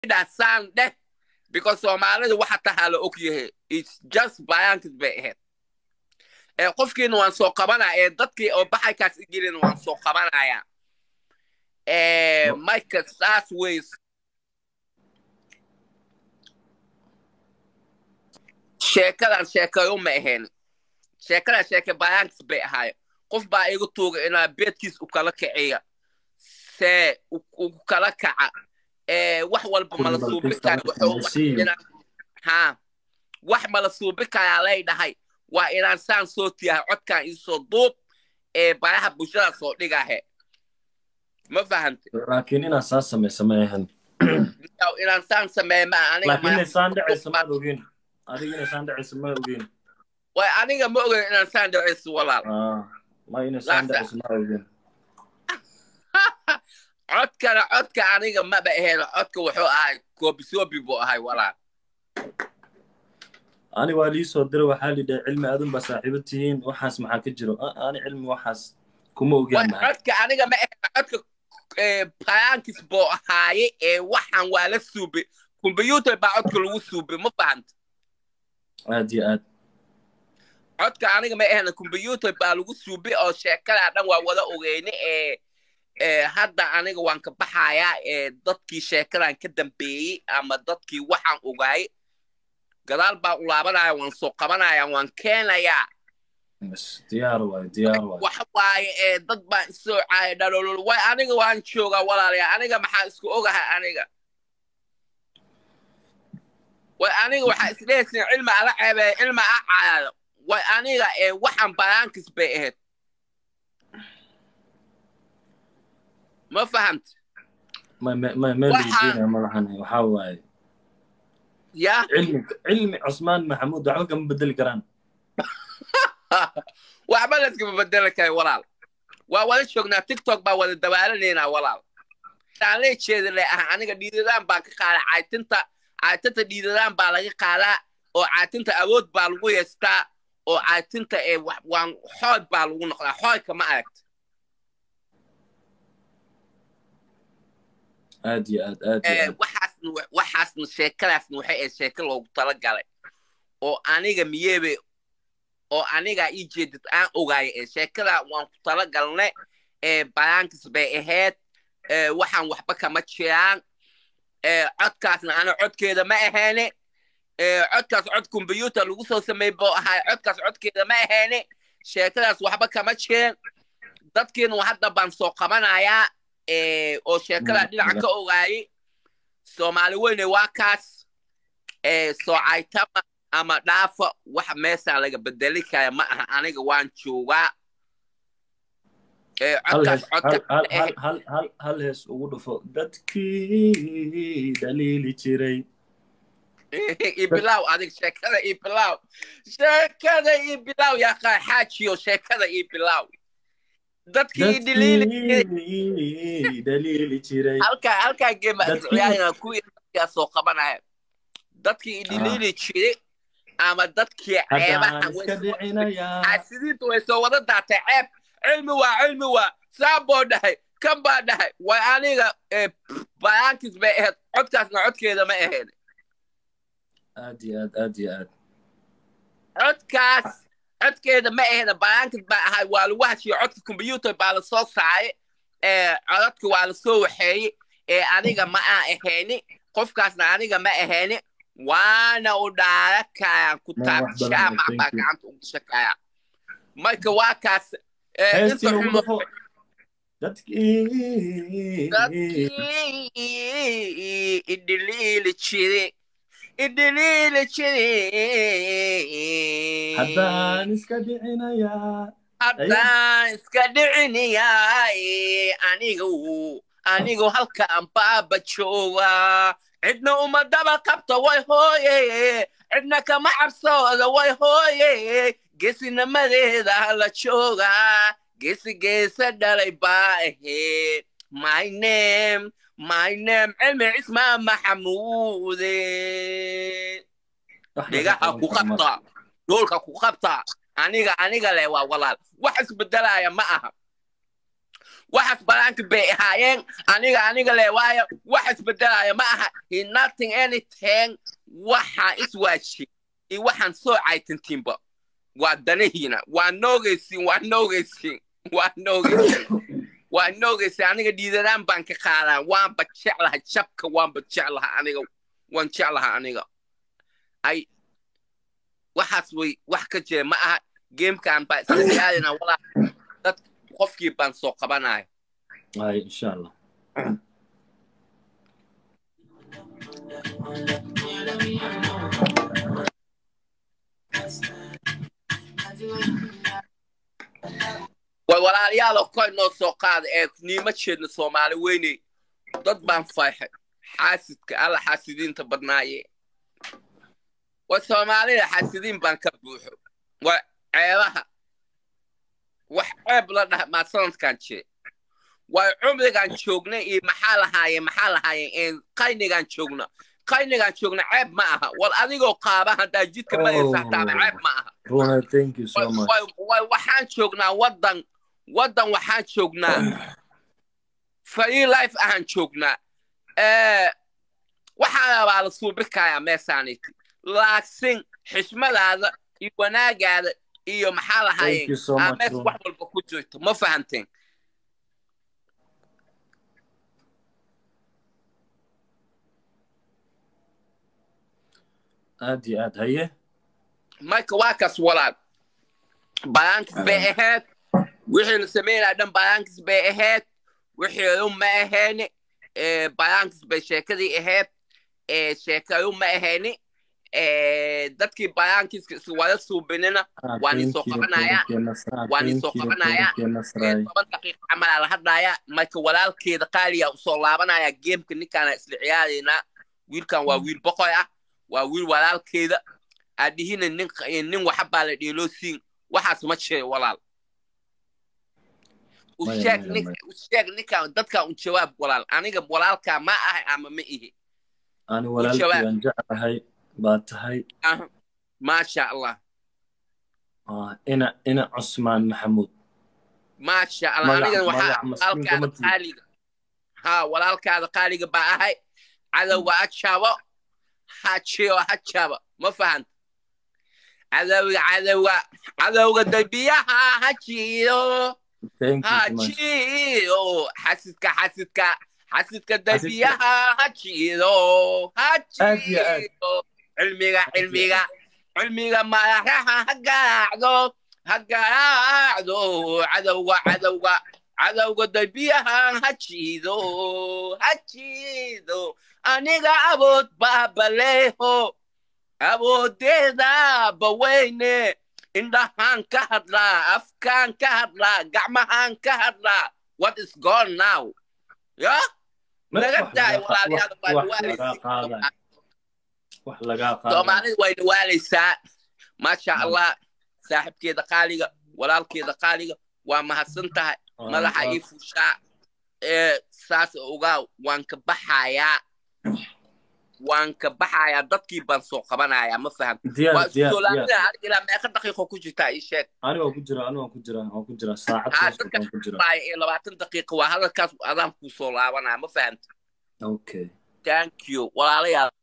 dhah saan dheh because soomaalida waxa tahaa la og yahay its just bayaankis bay ahayd ee qofkiina waan soo qabanaya ee dadkii oo baxaykaas igelina waan soo qabanaya ee marka saas wey sheekadan sheekayo ma ahayn sheekadan sheeke bayaankis bay ahaayo qof baa igu tuuga inaa beedkiis u kala kiciya see u kala kaca ee wax walba mala suubi kara ha wax mala suubi karaa lay dhahay waa inaan saan soo tiyahay codkan iisoo duub ee baraha bulshada soo dhigahe ma fahamte laakiin inaan saa samaysa ma ahan inaan saan sameeye ma laakiin inay saan dhacaysa maad ogeen adiga inay saan dhacaysa ma ogeen way aniga ma ogen inaan saan dhacayso walaal ma inay saan dhacaysa ma ogeen codkana codka aniga maba ahayn codka wuxuu ahay koobisobi buu ahay walaal ani waa lii soo diray waxaa lidhahay cilmi aadun baa saaxiibo tihiin waxaas maxaa ka jiro ani cilmi waxaas kuma ogaan codka aniga ma ahayn codka bayaankis buu ahaaye ee waxaan waa la suubay combyuutar baa codka lagu suubay ma fahanta aad iyo aad codka aniga ma ahayn combyuutar baa lagu suubay oo sheekadaa dhan waa wada ogeyne ee hadda aniga waan ka baxayaa ee dadkii sheekadan ka dambeeyey ama dadkii waxaan ogaayay gadaal baa u laabanaya waan soo qabanaya waan keenayaa diyaar waay diyaar waay waxa waaye ee dad baan isoo caaya dhalolol way aniga waan joogaa walaalaya aniga maxaa isku ogahay aniga way aniga waxaa isdhehaysin cilmi ala ceebeeya cilmi a caayado way aniga ee waxaan bayaankis bay ahayd ma fahamta meligeena malahan waxaa waaye ya cilmi cilmi cusmaan maxamuud waxba kama bedeli karaan waxba layskama bedeli kara walaal waa wada joognaa tiktok baa wada dabaalanaynaa walaal aan lee jeedale ah aniga dhiidadaan baan ka qaadaa caytinta caytinta dhiidadaan baa laga qaadaa oo caytinta awood baa lagu yeestaa oo caytinta ee waan xood baa lagu noqdaa xoodka ma aragta aad iyo aad aad iyo aad waxaasna waxaasna sheekadaasna waxay ahayd sheeko loogu talagalay oo aniga miyeebe oo aniga ii jeedid aan ogaaya ee sheekada waan ku talagalnay ee bayaankis bay ahayd waxaan waxba kama jiraan codkaasna ana codkeeda ma ahayne codkaas cod combyuutar lagu soo sameey buu ahay codkaas codkeeda ma ahayne sheekadaas waxba kama jireen dadkiina hadda baan soo qabanayaa oo sheekada dhinaca ka ogaayay soomaali weyne waa kaas soocaytama ama dhaafa wax meeshaan laga bedeli kara ma aha aniga waan joogaa hal hees ugu dhufo dadkii dhaliili jiray ibilaw adig sheekada ibilaw sheekada ibilaw yaa xaajiyo sheekada ibilaw dadkii dhaliili jiray halkaa halkaa geema ciyaarina kuwii dadkaa soo qabanaya dadkii idhiliili jiray ama dadkii ceebaha xaasidiinta way soo wada daatay ceeb cilmi waa cilmi waa saan boo dhahay kan baa dhahay way aniga bayaankis bay ahayd codkaasna codkeeda ma ahayd aad iyo aad aad iyo aad codkaas codkeeda ma ahayna bayaankis baa ahay waa lagu hashiyo codka combyuutar baa la soo saaray codadka waa la soo waxeeyey ee aniga ma aan ahayni qofkaasna aniga ma ahayni waana u dhaara kayaa ku taabshaa maxbaa gacanta ugu shakaya marka waa kaas inta xumo dadkii idhiliili jire idhiliili jire haddaan iska dhicinayaa haddaan iska dhicinayaa anigu anigu halkaan baaba joogaa cidna uma daba qabta way hooye cidna kama cabsooda way hooye geesinimadeeda la joogaa geesi geesa dhalay baa ahayd my name my name cilmi cismaa maxamuude dhigaha ku qabta dhoolka ku qabta aniga aniga leh waa walaal wax isbedelaya ma aha waxaas banaanka bay ahaayeen aniga aniga le waayo wax isbedelaya ma aha he nothing anything waxa iswaashi iyo waxaan soo caytantiinba waa danahiina waa noogaysiin waa noogaysiin waa noogaysiin waa noogaysiin aniga dhiidanaan baan ka qaadaa waanba jeclaha jabka waanba jeclaha aniga waan jeclaha aniga ay waxaas way wax ka jira ma aha gamekan baa isla aadina walaa dad qofkii baan soo qabanaya ay insha allah way walaalayaalo koy noo soo qaada ee niima jeedna soomaali weyne dad baan fayxay xaasidka alla xaasidiinta badnaaye way soomaalida xaasidiin baan ka buuxo way ceebaha wax ceeb la dhaha maa sanadkan jire way cumrigan joognay iyo maxaa lahaayeen maxaa lahaayeen qaynigan joogna qaynigan joogna ceeb ma aha wal adigoo qaaba haddaa jidka maraysa hataaba ceeb ma aha runa thank you so much way waxaan joognaa waddan waddan waxaan joognaa free life ahaan joognaa waxaa rabaa la suubikayaa meesaaniti laakiin xishmadaada iyo wanaagaada iyo maxaa lahaayeen mees wax walba ku jirto ma fahanteen aad iyo aad haye marka waa kaas walaal balaankis bay ahayd wixii la sameynaya dhan balaankis bay ahayd wixii ma ahayni balaankis bay sheekadii ahayd sheekayu ma ahayni dadkii bayaankiiska iswada suubinina waan isoo qabanaya waan isoo qabanaya toban daqiiqa camalaa la hadlaya marka walaalkeeda qaaliya usoo laabanaya geemka ninkaana isla ciyaaraynaa wiilkan waa wiil boqoy ah waa wiil walaalkeeda aadhihina nin nin waxabaa la dheeloosiin waxaas ma jiro walaal usheeg usheeg ninkan dadkan u jawaab walaal aniga walaalkaa ma ahay ama ma ihi ani walaalkayaan jeclahay baa tahay maasha allah ina ina cusmaan maxamuud maasha allah anigan waxaa walaalkaada qaaliga ha walaalkaada qaaliga baa ahay cadowga ha jabo ha jiyo ha jabo ma fahanta cadowga cadowga cadowga dambiyaha ha jiyo ha jiyo xasidka xasidka xasidka dambiyaha ha jiyo ha jiyo cilmiga cilmiga cilmiga madaxaha ha garaacdo ha garaacdo cadowga cadowga cadowga dambiyaha ha jiido ha jiido aniga abood baabaleeho awoodeeda baweyne indhahaan ka hadlaa afkaan ka hadlaa gacmahaan ka hadlaa what is gone now ya naga daay walaalayaal soomaalida way dhawaalaysaa maasha allah saaxibkeeda qaaliga walaalkeeda qaaliga waa mahadsan tahay madaxa ii fushaa ee saas ogaa waan ka baxayaa waan ka baxayaa dadkii baan soo qabanayaa ma faham waa soolaalida aniga ilaa meeqa daqiiqo ku jirtaa ii sheeg aniga ku jira aniga ku jira waan ku jira saacad ku jira ee labaatan daqiiqa waa hadalkaas adaan kuu soo laabanaya ma fahamta okay thank you walaalayaal